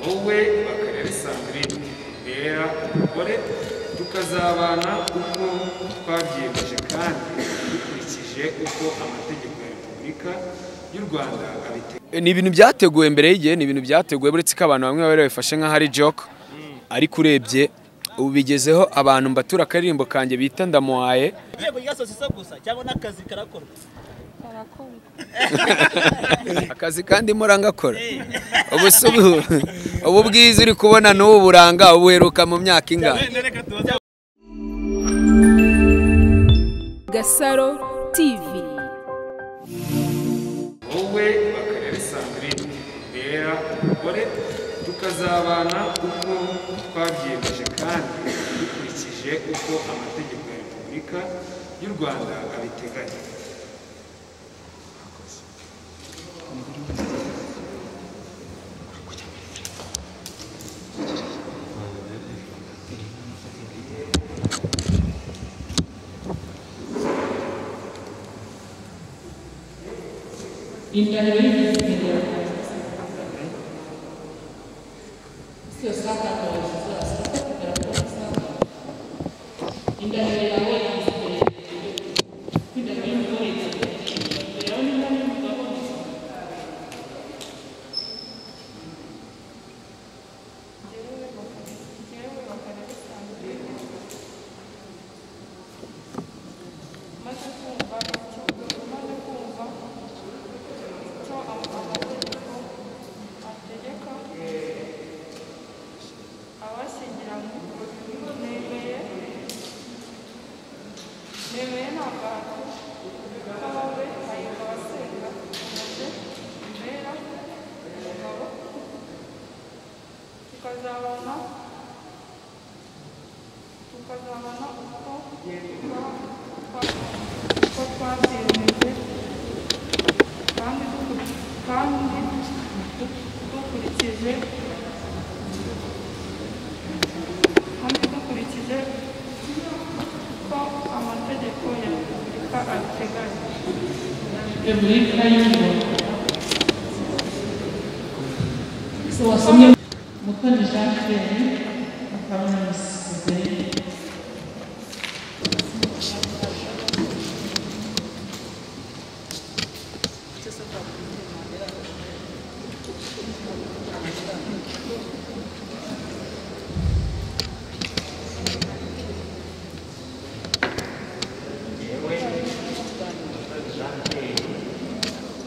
wowe bakareba bisanzwe bera umugore tukazabana uko twabyiyemeje kandi dukurikije uko amategeko ya repubulika y'u rwanda abiteganya ni ibintu byateguwe mbere y'igihe ni ibintu byateguwe uretse ko abantu bamwe bari babifashe nk'aho ari joke ariko urebye ubu bigezeho abantu mbatura akaririmbo kanjye bita ndamuhaye igihembo rya sosisa gusa cyangwa n'akazi karakorwa akazi kandi mora ngakora ubu si ubu- ubu bwiza uri kubona n'ubu buranga ubuheruka mu myaka ingana Gasaro TV wowe bakareba bisanzwe bera umugore tukazabana uko twabyiyemeje kandi dukurikije uko amategeko ya repubulika y'u rwanda abiteganya tukazabona tukazabona uko uko twabyemeje kandi dukuri- kandi dukurikije kandi dukurikije ko amategeko ya repubulika abiteganya mutoni jean pierre akaba na misisizeri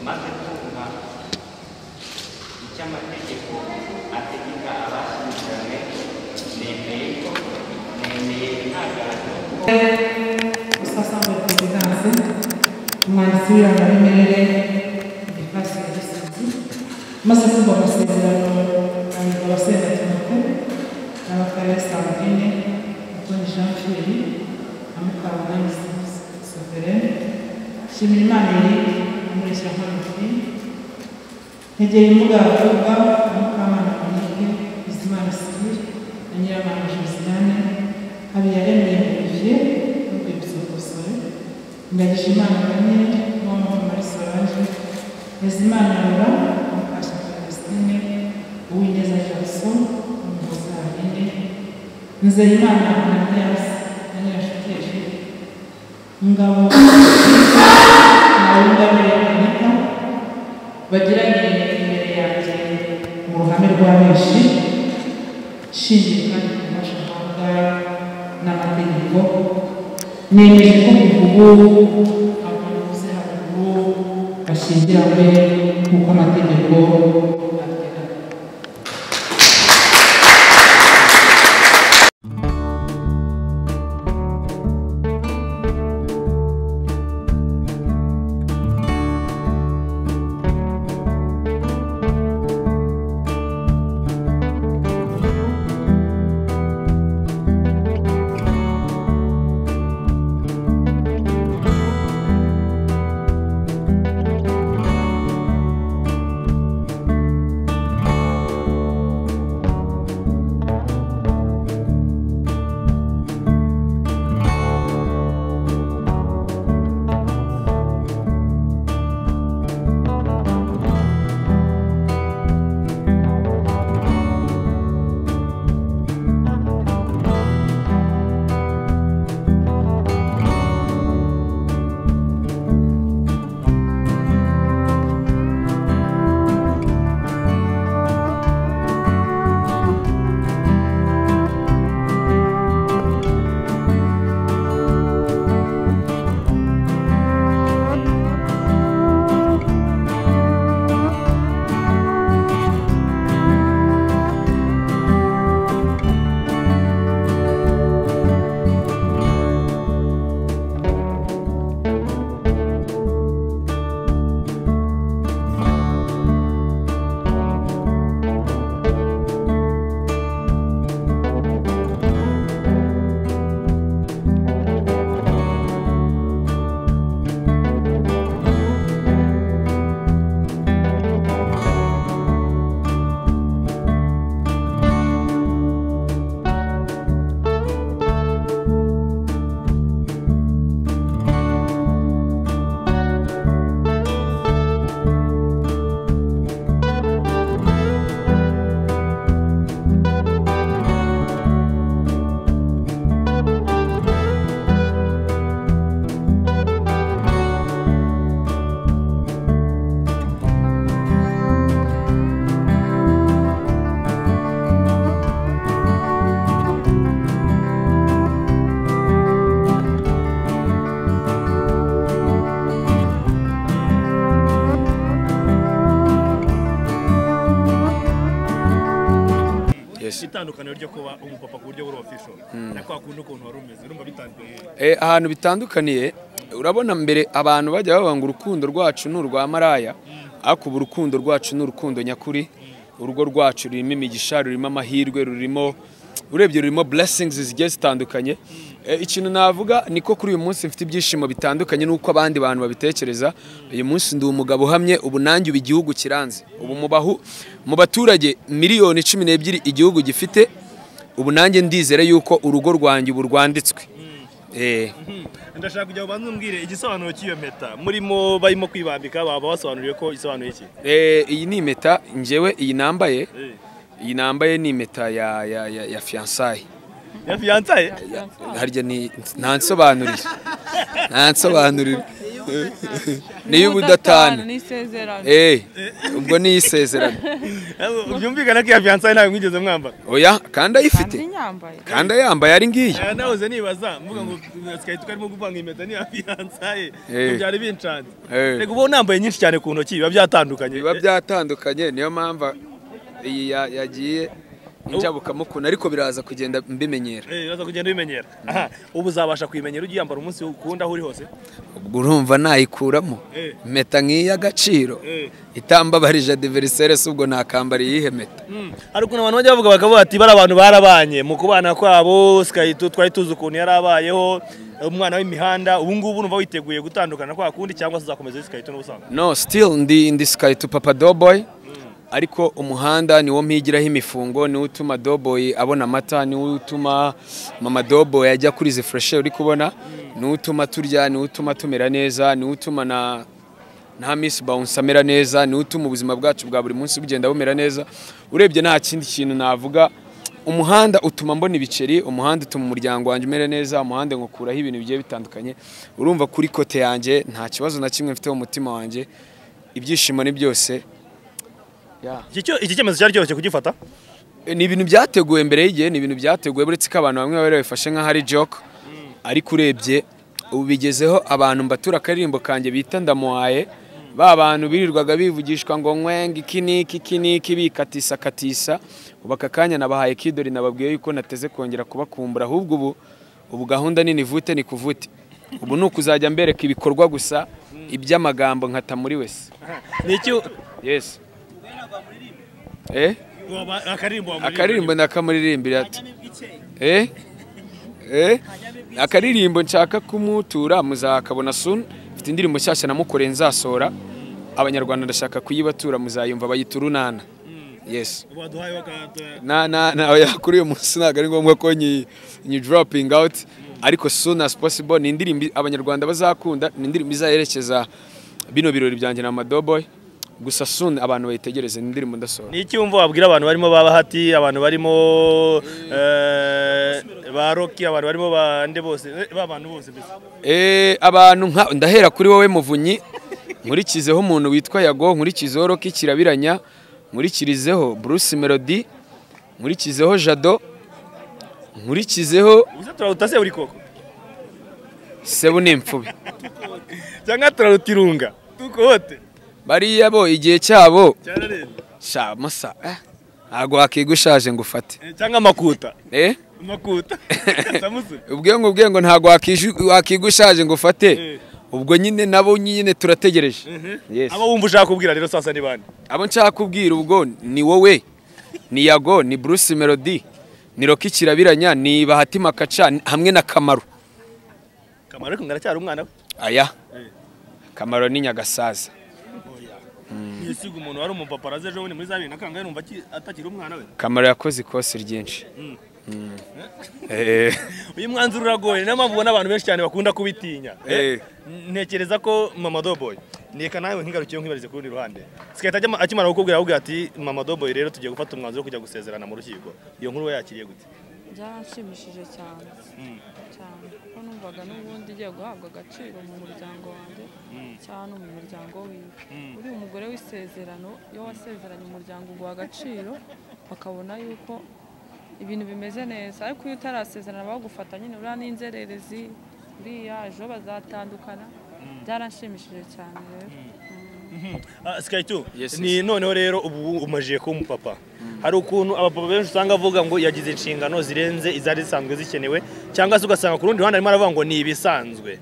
maze kumva icyo amategeko ategeka abashyingiranywe nemeye ko nemeye nta gahato usasambura perezidanse umwanditsi w'irangamirere defasi ya gisozi maze kumva amasezerano ayirwa abasenga timote n'abakarere sandrine mutoni jean pierre na mukarugana soverene nshimira imana eric umurisha nk'amafi ntegera imugaragarwa mukamana monique bizimana sirire na nyiramana josiane habiyaremeye olivier n'urwibutso rw'ubusore ndagije imana bane n'uwamahoro muri solange bizimana rura mukasha celestine uwineza jackson umuhoza hanine nzeyimana ananias na nyirashuti ejibu ngabo na wunganira anita bagira imbere yanjye mu ruhame rwa benshi nshingiye kandi ku mashahanga n'amategeko nemeje ko kuva ubu abantu bavuze haruguru bashingiranywe kuko amategeko abiteganya ese itandukaniro ryo kuba umupapa ku buryo buri official na kwa kundi ukuntu wari umeze urumva bitandukanye Eh, ahantu bitandukaniye urabona mbere abantu bajya bavuga ngo urukundo rwacu ni urwa maraya ariko ubu urukundo rwacu ni urukundo nyakuri urugo rwacu rurimo imigisha rurimo amahirwe rurimo urebye rurimo blessings zigiye zitandukanye Eh, ikintu navuga niko kuri uyu munsi mfite ibyishimo bitandukanye n'uko abandi bantu babitekereza uyu munsi ndi umugabo uhamye ubu nanjye ubu igihugu kiranze ubu mu bahu- mu baturage miliyoni cumi n'ebyiri igihugu gifite ubu nanjye ndizere yuko urugo rwanjye ubu rwanditswe Eh, ndashaka kujya ubanze umbwire igisobanuro cy'iyo mpeta murimo barimo kwibambika baba basobanuriye ko isobanuye iki eh, iyi ni impeta njyewe iyi nambaye Eh. iyi nambaye ni impeta ya ya ya, ya fiyansaye ya fiyansaye harya ni ntansobanurire ntansobanurire niyo ubudatana ni isezerano eh ubwo ni isezerano byumvikana ko iya fiyansaye ntawe mwigeze mwambara oya kandi ayifite kandi nyambaye kandi ayambaye ari ngiyi Eh, nahoze nibaza mvuga ngo twari twarimo guvanga impeta n'iya fiyansaye Eh. byari binshanze Eh. reka uba unambaye nyinshi cyane ku ntoki biba byatandukanye biba byatandukanye niyo mpamvu iyi ya- yagiye injabukamukuna ariko biraza kugenda mbimenyera Eh, uraza kugenda ubimenyera aha ubu uzabasha kuyimenyera ujya uyambara umunsi ukunda aho uri hose ubwo urumva nayikuramo Eh. impeta nk'iy'agaciro Eh. itambabarije adiverisere si ubwo nakambara iyihe meta hari ukuntu abantu bajya bavuga bakavuga bati bari abantu barabanye mu kubana kwabo Sky tu- twari tuzi ukuntu yari abayeho umwana w'imihanda ubu ngubu numva witeguye gutandukana kwa kundi cyangwa se uzakomeza uri sikayito n'ubusanzwe no still ndi ndi sky to papa doboy ariko umuhanda niwo mpigiraho imifungo niwo utuma doboy abona amata niwo utuma mama doboy ajya kuri izi fureshe uri kubona niwo utuma turya niwo utuma tumera neza niwo utuma na nta misi bawunsi amera neza niwo utuma ubuzima bwacu bwa buri munsi bugenda bumera neza urebye nta kindi kintu navuga umuhanda utuma mbona ibiceri umuhanda utuma umuryango wanjye umera neza umuhanda ngukuraho ibintu bigiye bitandukanye urumva kuri kote yanjye nta kibazo na kimwe mfite mu mutima wanjye ibyishimo ni byose Yeah. Iki cyo- iki cyemezo cyari cyoroshye kugifata E, ni ibintu byateguwe mbere y'igihe ni ibintu byateguwe uretse ko abantu bamwe bari babifashe nk'aho ari joke ariko urebye ubu bigezeho abantu mbatura akaririmbo kanjye bita ndamuhaye ba bantu birirwaga bivugishwa ngo nkwenga iki n'iki iki n'iki bikatisa katisa ubu aka kanya nabahaye kidori nababwiye yuko nateze kongera kubakumbura ahubwo ubu ubu gahunda nini vute ni kuvute ubu ni ukuzajya mbereka ibikorwa gusa iby'amagambo nkata muri wese ni iki yes eh waba- akaririmbo wamuririmba? akaririmbo nakamuririmbira ati eh eh akaririmbo nshaka kumutura muzakabona soon mfite indirimbo nshyashya namukoreye nzasohora abanyarwanda ndashaka kuyibatura muzayumva bayitura urunana yes waduhaye wakata- na na na oya, kuri uyu munsi ntabwo ari ngombwa ko nyi nyi dropping out ariko soon as possible ni indirimbo abanyarwanda bazakunda ni indirimbo izayerekeza bino birori byanjye na Amadoboy gusa soon abantu bayitegereze ni indirimbo ndasohora ni iki wumva wabwira abantu barimo ba bahati abantu barimo eh, ba roki abantu barimo bande bose eh, ba bantu bose mbese Eh, abantu nka ndahera kuri wowe muvunyi nkurikizeho umuntu witwa yago nkurikizeho roki kirabiranya nkurikirizeho bruce melody nkurikizeho jado nkurikizeho ubusa turaruta se uri koko sebu n'imfubi cyangwa turaruta irunga tukote bariya bo igihe cyabo cyararenze sha masa eh, ntabwo wakwiga ushaje ngo ufate Eh, cyangwa amakuta eh? amakuta samusoni ubwengo ubwengo ntabwo wakiju- wakwiga ushaje ngo ufate Eh. ubwo nyine nabo nyine turategereje Yes. abo wumva ushaka kubwira rero sasa ni bande abo nshaka kubwira ubwo ni wowe ni yago ni bruce melody ni roki kirabiranya ni bahati makaca hamwe na kamaru kamaro ariko ngaracyari umwana we aya kamaru ni nyagasaza yisiga umuntu wari umupapa araze ejo bundi muri za bibiri na kangahe numva aki- atakiri umwana we kamaru yakoze ikosi ryinshi Mm. Eh, uyu mwanzuro uragoye niyo mpamvu ubona abantu benshi cyane bakunda kubitinya Eh. ntekereza ko mama doboy neka nawe nkigarukiyeho nkibarize ku rundi ruhande sikahita ajya- akimara kukubwira ahubwo ati mama doboy rero tugiye gufata umwanzuro wo kujya gusezerana mu rukiko iyo nkuru we yakiriye gute byaranshimishije cyane cyane kuko numvaga n'ubundi ugiye guhabwa agaciro mu muryango wanjye cyane mu muryango wiwe uriya umugore w'isezerano iyo wasezeranye umuryango uguha agaciro bakabona yuko ibintu bimeze neza ariko iyo utarasezerana bagufata nyine uriya ni inzererezi uriya ejo bazatandukana byaranshimishije cyane rero Ah, Sky 2 Yes, ni noneho rero ubu umajije kuba umupapa hari ukuntu abapapa benshi usanga avuga ngo yagize inshingano zirenze izari zisanzwe zikenewe cyangwa se ugasanga ku rundi ruhande arimo aravuga ngo ni ibisanzwe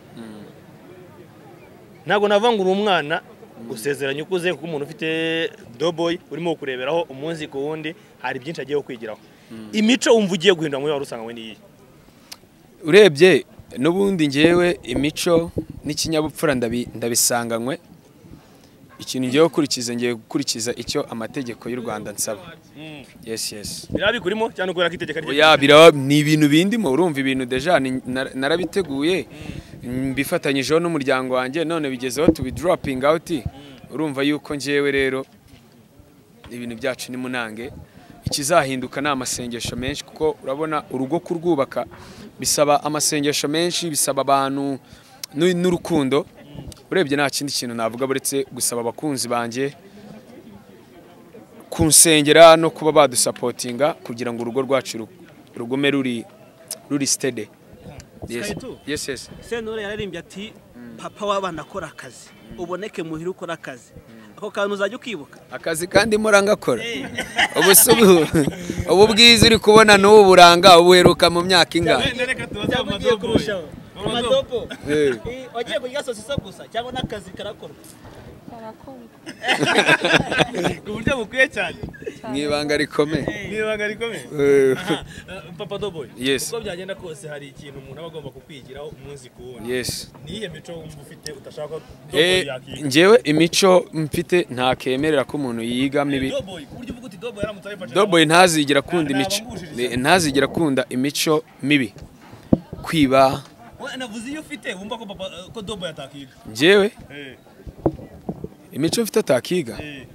ntabwo navangura umwana usezeranye ukuze kuko umuntu ufite doboyi urimo kureberaho umunsi ku wundi hari byinshi agiye kwigiraho imico wumva ugiye guhindura muri wari usanga we niyi urebye n'ubundi ngewe imico n'ikinyabupfura ndabi- ndabisanganywe ikintu ngiye gukurikiza ngiye gukurikiza icyo amategeko y'u rwanda nsaba yesi yesi biriya bikurimo cyane kubera ko iteka rye oya biraba ni ibintu bindimo urumva ibintu deja ni- na- narabiteguye mbifatanyijeho n'umuryango wanjye none bigezeho tubidroping out urumva yuko ngewe rero ibintu byacu ni munange ikizahinduka ni amasengesho menshi kuko urabona urugo kurwubaka bisaba amasengesho menshi bisaba abantu n'u- n'urukundo urebye nta kindi kintu navuga buretse gusaba abakunzi banjye kunsengera no kuba badusapotinga kugira ngo urugo rwacu ru- rugume ruri ruri sitede Yes. Sky two? Yes, yes. senore yararirimbye ati papa w'abana akora akazi uboneke muhira ukora akazi ako kantu uzajya ukibuka akazi kandi mora ngakora ubu si ubu ubu bwiza uri kubona n'ubu buranga ubu uheruka mu myaka ingana reka tubaze cyangwa ugiye kurushaho amadobo Eh. Eh, wagiye kurya sosisa gusa cyangwa n'akazi karakorwa karakorwa ku buryo bukwiye cyane mu ibanga rikomeye n'ibanga rikomeye Eh. Aha, eh, papa doboyi Yes. uko byagenda kose hari ikintu umuntu aba agomba kukwigiraho umunsi ku wundi Yes. niyihe mico wumva ufite udashaka ko Eh, doboyi yakiga njyewe imico mfite ntakemerera ko umuntu yiga mibi doboyi ku buryo uvuga uti doboyi yaramutse ayifashe doboyi ntazigira akunda imico Nabambushije. ntazigira akunda imico mibi kwiba We, navuze iyo ufite wumva ko papa eh, ko doboyi atakiga njyewe Eh, imico mfite atakiga eh.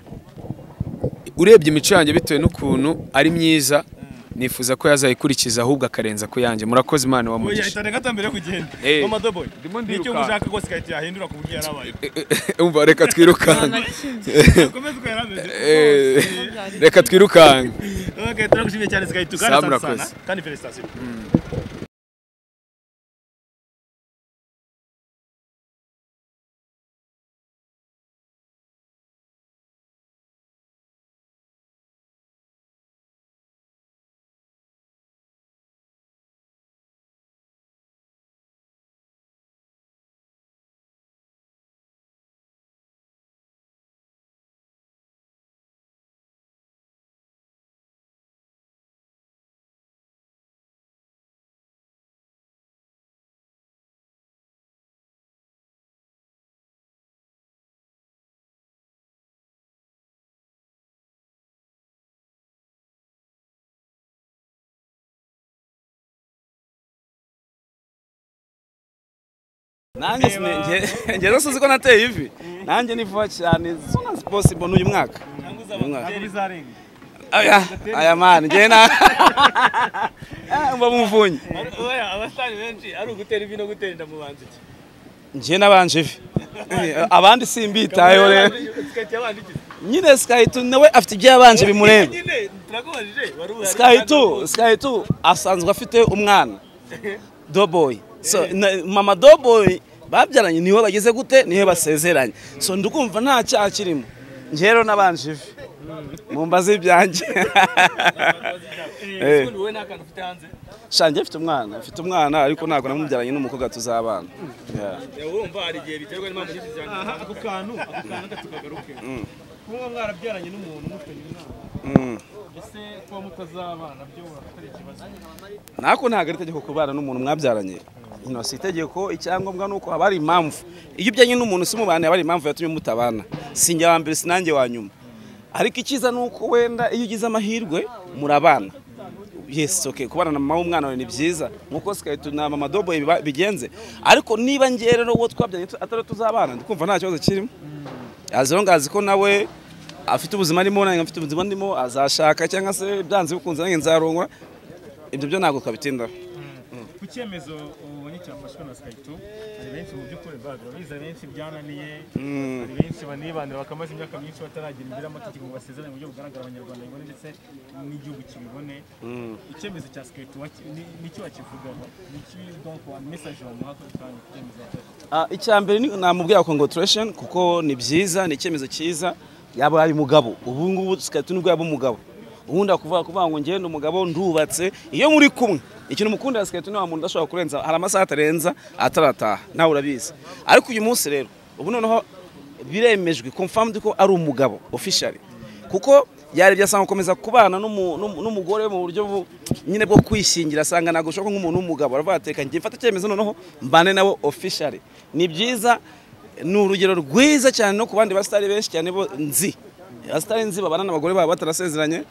urebye imico yanjye bitewe n'ukuntu ari myiza nifuza ko yazayikurikiza ahubwo akarenza ku yanjye murakoze imana wa Oya, mugisha itane gato mbere yo kugenda Eh. mama doboyi Ndimo nicyo ndiruka. ushaka rwose igahita yahindura ku buryo yarabaye umva reka twirukanka komeza uko yarameze Eh, reka twirukanka okay turagushimiye cyane sigahita Sam, ugana sana urakoze. kandi felicitasiyo nanjye sinenge ngeze sinzi ko nateye ivi nanjye ni vuba cyane sona possible n'uyu mwaka uyu mwaka aya aya mani ngewe na Ah, mba muvunyi oya abasitari benshi ari ugutera ivi no gutera inda mu banzi iki ngewe nabanje ivi Eh, abandi simbitayeho rero sikahita yabanje iki nyine skayitu nawe afite ibyabanje bimureba nyine turakubajije wari uhari skayitu skayitu asanzwe afite umwana doboyi so, na- mama doboyi babyaranye niho bageze gute niho basezeranye so ndikumva nta cyaha kirimo njyewe nabanje ivi mu mbazi ibyanjye Eh. wowe nta kantu ufite hanze shange mfite umwana mfite umwana ariko ntabwo namubyaranye n'umukobwa tuzabana Yeah. wumva hari igihe biterwa n'impamvu nyinshi cyane ako kantu ako kantu tukagaruke kuba mwarabyaranye n'umuntu mufitanye umwana Mm. ese kuba mutazabana byo atari ikibazo nako ntabwo ari itegeko kubana n'umuntu mwabyaranye ino si itegeko icyangombwa ni uko haba hari impamvu iyo ujyanye n'umuntu si umubane haba hari impamvu yatumye mutabana si njye wa mbere si nanjye wa nyuma ariko icyiza ni uko wenda iyo ugize amahirwe murabana yesi oke kubana na mama w'umwana wawe ni byiza nk'uko sikahita na mama doboye biba- bigenze ariko niba ngewe rero uwo twabyaranye tu- atari tuzabana ndikumva nta kibazo kirimo azi rero ngazi ko nawe afite ubuzima arimo nanjye mfite ubuzima ndimo azashaka cyangwa se byanze bikunze nanjye nzarongora ibyo byo ntabwo twabitindaho ku cyemezo ubonye cyafashwe na sikayito hari benshi mu by'ukuri barabiza benshi byananiye hari benshi banibanira bakamaze imyaka myinshi bataragira imbere y'amategeko ngo basezerane mu buryo bugaragara abanyarwanda bibone ndetse n'igihugu kibibone icyemezo cya sikayito nicyo bakivugaho nicyo ku bantu mesaje bamuha ko kandi icyemezo yafashe Ah, icya mbere ni namubwira congratulation kuko ni byiza ni icyemezo cyiza yaba ari umugabo ubu ngubu sikaritu nibwo yaba umugabo ubundi akuvuga kuvuga ngo ngende umugabo ndubatse iyo muri kumwe ikintu mukundira siketi nta muntu udashobora kurenza hari amasaha atarenza atarataha nawe urabizi ariko uyu munsi rero ubu noneho biremejwe confirmed ko ari umugabo officially kuko yarebye asanga gukomeza kubana n'umu- n'umu- n'umugore mu buryo bu- nyine bwo kwishingira asanga ntabwo ushobora kuba nk'umuntu w'umugabo aravuga ati reka njye mfate icyemezo noneho mbane nawe officially ni byiza ni urugero rwiza cyane no ku bandi basitari benshi cyane bo nzi abasitari nzi babana n'abagore babo batarasezeranye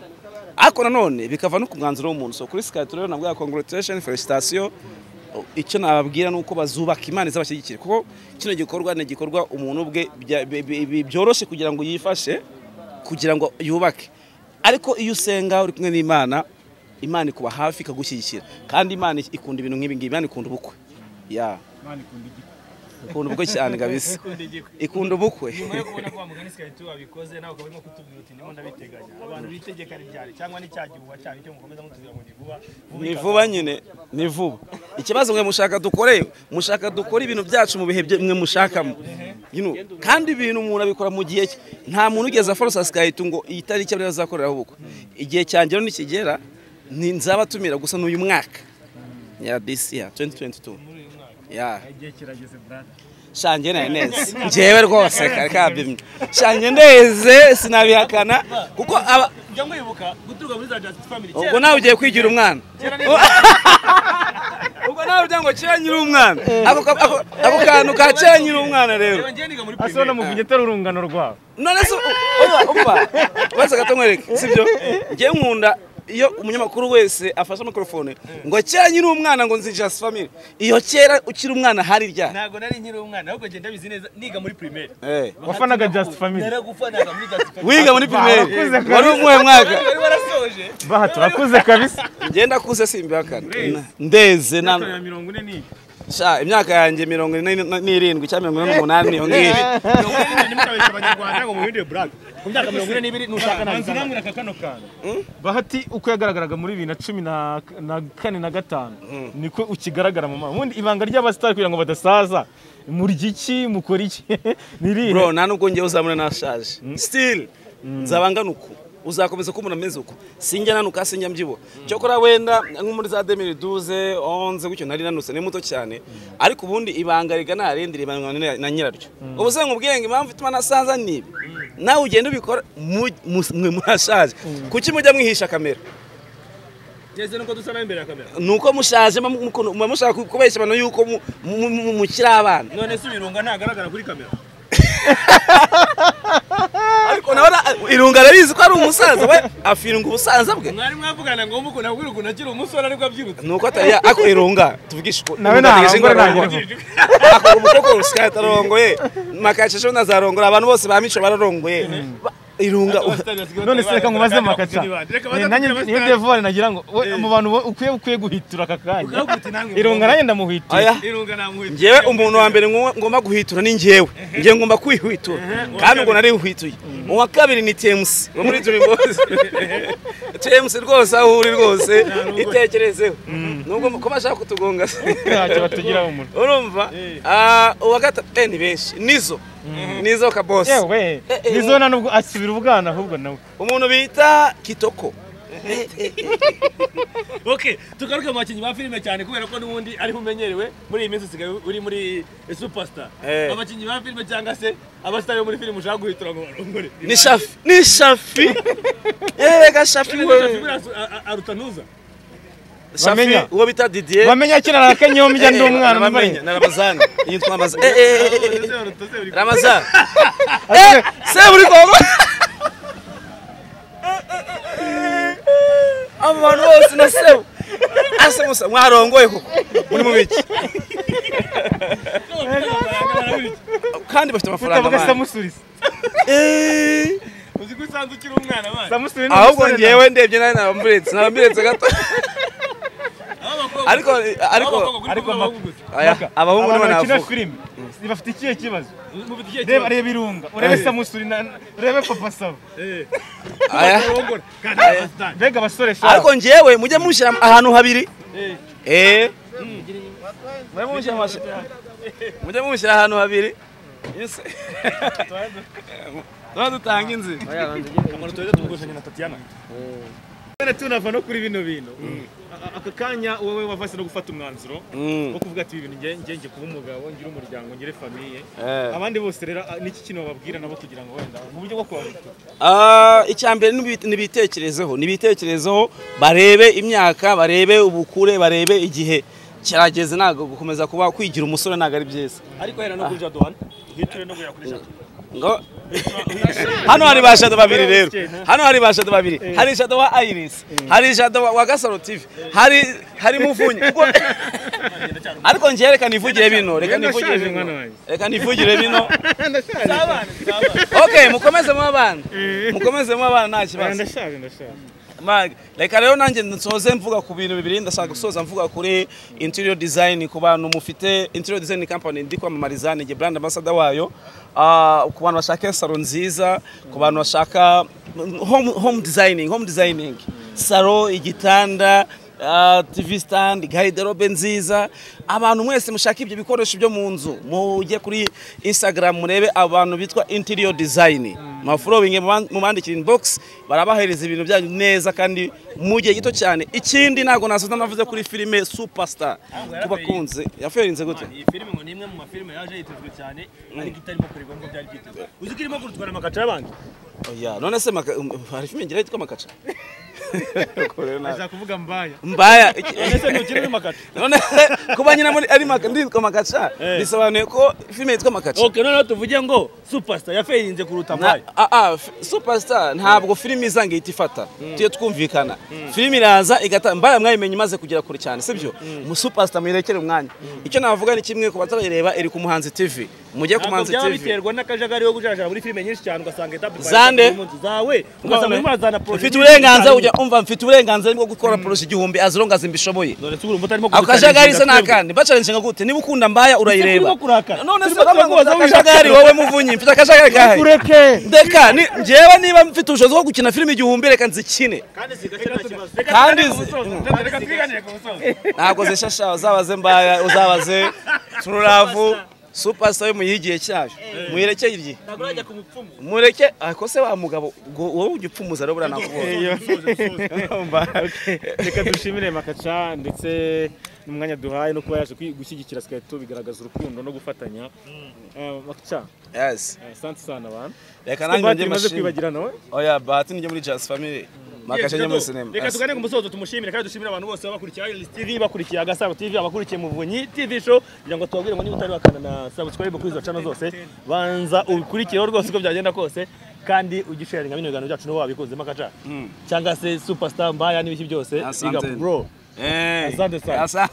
ariko nanone bikava no ku mwanzuro w'umuntu so kuri sikati rero nabwo ya congratulation felicitation icyo nababwira ni uko bazubaka imana izabashyigikire kuko kino gikorwa ni igikorwa umuntu ubwe bya- bi- bi- bi- byoroshye kugira ngo yifashe kugira ngo yubake ariko iyo usenga uri kumwe n'imana imana ikuba hafi ikagushyigikira kandi imana ikunda ibintu nk'ibi ngibi imana ikunda ubukwe ya Imana ikunda igikwe. ikunda ubukwe cyane kabisa Ikunda igikwe. ikunda ubukwe nyuma yo kubona ko wa mugani sikaritu wabikoze nawe ukaba urimo kutubwira uti ndimo ndabiteganya abantu bitegeka ribyari cyangwa n'icyagihuha cyane icyo mukomeza mutubwira ngo ni vuba vuba ni ikaza. vuba nyine ni vuba ikibazo mwe mushaka dukore mushaka dukore ibintu byacu mu bihe bye- mwe mushakamo You know, kandi ibintu umuntu abikora mu gihe cye nta muntu ugeze aforosa sikahita ngo iyi tariki ariyo azakoreraho ubukwe igihe cyangero nikigera ni- nzabatumira gusa n'uyu mwaka ya disi ya 2022 ya igihe kirageze brada shange nari neze njyewe rwose kare kabimye shange neze sinabihakana kuko aba njya nkwibuka guturuka muri za just family ubwo nawe ugiye kwigira umwana ubwo nawe ugira ngo kera nyiri umwana ako ka- ako- ako kantu ka kera nyiri umwana rero asohora mu vinyeta urungano rwawe none se umva wese agatonywereke sibyo ngewe nkunda iyo umunyamakuru wese afashe mikorofone ngo kera nyiri umwana ngo nzi just family iyo kera ukiri umwana hari ryari ntabwo nari nkiri umwana ahubwo ngenda bizi neza niga muri primaire Eh, wafanaga just family naragufanaga muri just family wiga muri primeri Barakuze kabisa. wari umuhe mwaka wari warasoje baha turakuze kabisa ngenda kuze simbihakana ndeze nta ya mirongo ine ni Sha, imyaka yanjye mirongo ine n'irindwi cyangwa mirongo ine n'umunani niyo ngiyo mirongo ine n'ibiri nimukabeshya abanyarwanda ngo mubindi brada ku myaka mirongo ine n'ibiri nushaka ntabwo nambwira ka kano kantu bahati uko yagaragaraga muri bibiri na cumi na- na kane na gatanu niko ukigaragara mu mama ubundi ibanga ry'abasitari kugira ngo badasaza murya iki mukora iki ni irihe bro nta nubwo ngewe uzabona nashaje still nzaba ngana uku uzakomeza kubona ameze uko sinjya nanuka sinjya mbyibuha cyokora wenda nko muri za demiri duze onze gutyo nari nanutse ni muto cyane ariko ubundi ibanga rigana harindi ribanwa na- na nyiraryo ubu se nkubwire ngo impamvu ituma nasaza ni ibi nawe ugenda ubikora mu- mu- mwe murashaje kuki mujya mwihisha kamera ngeze nuko dusa nawe imbere ya kamera ni uko mushaje muba muko- muba mushaka kubeshya abantu yuko mu- mu- mu- mukiri abana none se ibirunga ntagaragara kuri kamera ariko nawe irunga arabizi ko ari umusaza we afirunga ubusaza bwe mwari mwavugana ngo mukunda kubwira ukuntu akiri umusore ariko abyirutse nuko atari ako irunga tuvugishe uko Nawe irunga ntarangwa, ryigenga ntarangwa. ararongora. ako umukobwa usigaye atarongoye makashije ntazarongora abantu bose ba mico bararongoye Ba- irunga none se reka nkubaze makaca Ni- nanjye niyo devore nagira ngo we, mu bantu bo- ukwiye ukwiye guhitura aka kanya irunga nanjye ndamuhitira aya ngewe umuntu wa mbere ngo- ngomba guhwitura ni ngewe ngewe ngomba kwihwitura kandi ubwo nari hwituye uwa kabiri ni temusi wo muri dream boys temusi rwose aho uri rwose itekerezeho nubwo ko bashaka kutugonga se ntacyo batugiraho umuntu urumva Ah, uwa gatatu eh, ni benshi nizo nizo kabosi yewe Eh, eh, nizo nta nubwo asibira ubwana ahubwo nawe umuntu bita kitoko ok tugaruke mu bakinnyi ba filime cyane kubera ko n'ubundi ariho umenyerewe muri iyi minsi usigaye uri muri superstar Eh. abakinnyi ba filime cyangwa se abasitari bo muri filime ushaka guhitura ngo barongore ni shafi ni shafi yega shafi we Buriya su- a- a- aruta ntuza shafi Bamenya. uwo bita didier bamenya kera narakenyeho mbya ndi umwana Bamenya, mbaye na ramazani yitwa ramazani Eh, eh, eh, eh, eh, ramazani se buri kongo abo bantu bose na sebu ase musa mwarongoye koko muri mu biki kandi bafite amafaranga tukavuga mani samusurize Eh. uzi ko usanzwe ukiri umwana abana samusuri ni ahubwo umusore ngewe ndebye nawe nabambiretse nabambiretse gato ariko ariko ariko aya abahungu abantu nibo bakina navuga filime bafite ikihe kibazo mufite ikihe reba kibazo reba irunga urebe samusuri na- urebe papa saba aya barongora kandi abasitari mbega abasore ariko shaka ngewe mujye mushyira ahantu habiri eh mujye mushyira ahantu habiri Iyo se- tuba dutanga inzira umuntu tuweze tumugushanye na Tatiana Bene tunava no kuri bino bintu A- aka kanya wowe wavase no gufata umwanzuro Mm. wo kuvuga ati ibi bintu nge- nge ngiye kuba umugabo ngira umuryango ngire famiye Eh. abandi bose rero a- niki kintu bababwira nabo kugira ngo wenda mu buryo bwo kubabuka Ah, icya mbere nibi- nibitekerezeho nibitekerezeho barebe imyaka barebe ubukure barebe igihe kirageze ntabwo gukomeza kuba kwigira umusore ntabwo ari byiza ariko hera no kuri Jaduhan hiture no kuya kuri Jaduhan ngo hano hari ba shadow babiri rero hano hari ba shadow babiri hari shadow wa Iris hari shadow wa- wa Gasaro TV hari hari muvunyi Ubwo- ariko njye reka nivugire bino reka Ngenda nivugire nshaje mwana bino wanjye. reka nivugire bino zabane zabane okay mukomeze mu abana mukomeze mu abana nta kibazo ndashaje ndashaje Mag, reka rero nanjye nsoze mvuga ku bintu bibiri ndashaka gusoza mvuga kuri interior design ku bantu mufite interior design company ndi kwamamariza ni njye brand ambassador wayo Ah, ku bantu bashaka salo nziza ku bantu bashaka home, home designing home designing salo igitanda ah, TV stand, garderobe nziza abantu mwese mushaka ibyo bikoresho byo mu nzu mujye kuri Instagram murebe abantu bitwa interior design mafurowinge mubandikira inbox barabahereza ibintu byanyu neza kandi mu gihe gito cyane ikindi ntabwo nasoza navuze kuri filime superstar tubakunze yaferinze gute iyi filime ngo ni imwe mu mafilime yaje yitezwe cyane ariko itarimo kuregwa ngo byari byitezwe uzi ko irimo kurutwa na makaca y'abandi oya none se maka- um, hari filime ngira yitwa makaca Uko rero nawe. ashaka kuvuga mbaya mbaya ese ntukiri muri makaca none kuba nyina muri ari maka- ndi yitwa makaca bisobanuye ko filime yitwa makaca ok noneho tuvuge ngo superstar yafeyinze kuruta Na- mbaye ah, ah, f- superstar ntabwo filime izanga ihita ifata tuye twumvikana filime iraza igata mbaya mwayimenye imaze kugera kure cyane sibyo mu superstar muyirekere umwanya icyo navuga ni kimwe ku batarayireba iri ku muhanzi tv mujye ku ntabwo muhanzi byaba tv biterwa n'akajagari yo gujajara muri filime nyinshi cyane ugasanga etapu Zande. zawe ugasanga urimo urazana poroje mfite uburenganzira ujya umva mfite uburenganzira bwo gukora poroje igihumbi azirongazimba imbishoboye dore tugura umuti arimo ako kajagari se ni akandi bacarinze nka gute niba ukunda mbaya urayireba turimo kurakara. none se Turimo uravuga kubaza ngo wishaka- akajagari wowe muvunyi mfite akajagari kahe ndeka ni- njyewe niba mfite ubushobozi bwo gukina filime igihumbi reka nzikine kandi zi- reka twiganire ku musozi ntabwo zishasha uzabaze mbaya uzabaze tururavu superstar yo muyigiye cyayo muyirekeye igihe ntabwo urajya ku mupfumu mureke ako se wa mugabo ubwo wowe ujya upfumuza rero buranakubona reka dushimire makaca ndetse n'umwanya duhaye no kuba yaje kwi- gushyigikira skyto bigaragaza urukundo no gufatanya Eh, makaca yes eh, asante sana bana reka Ufite nanjye bahati imaze njye kwibagirana we oya bahati nijye muri jazz family makashe njye muri sinema reka Yes. tugane ku musozo tumushimire kandi dushimire abantu bose babakurikiye Iris TV bakurikiye Agasaro TV abakurikiye Muvunyi TV show kugira ngo tubabwire ngo niba utari wakana na subscribe kuri izo channel zose banza ubikurikireho rwose uko byagenda kose kandi ugisharinga bino biganiro byacu n'uwo wabikunzemo akaca cyangwa se superstar mbaya n'ibiki byose Asante. big up bro Eh. Asante sana. Asa-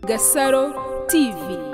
Gasaro TV